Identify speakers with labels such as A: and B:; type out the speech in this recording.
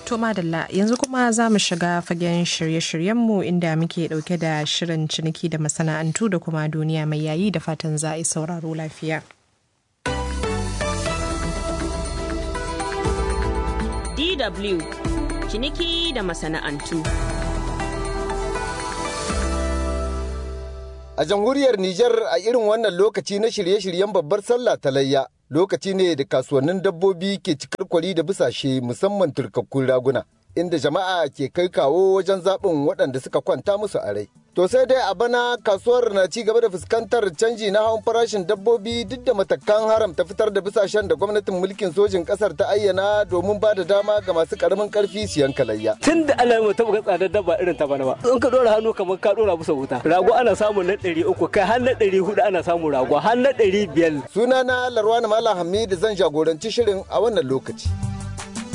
A: To madalla yanzu kuma za mu shiga fagen shirye-shiryenmu inda muke dauke da shirin ciniki da masana'antu da kuma duniya mai yayi da fatan za a yi sauraro lafiya.
B: DW ciniki da masana'antu.
C: A jamhuriyar Nijar a irin wannan lokaci na shirye-shiryen babbar sallah ta layya lokaci ne da kasuwannin dabbobi ke cikar kwari da bisashe musamman turkakkun raguna inda jama'a ke kai kawo wajen zaɓin waɗanda suka kwanta musu a rai. To sai dai a bana kasuwar na ci gaba da fuskantar canji na hawan farashin dabbobi duk da matakan haramta fitar da bisashen da gwamnatin mulkin sojin ƙasar ta ayyana domin ba da dama ga masu ƙaramin ƙarfi siyan kalayya.
D: Tun da Allah ya taɓa tsadar dabba irin ta bana ba. In ka ɗora hannu kamar ka ɗora musu wuta. Rago ana samun na ɗari uku kai har na ɗari hudu ana samun rago har na ɗari biyar.
C: Sunana Larwana Malam Hamidu zan jagoranci shirin a wannan lokaci.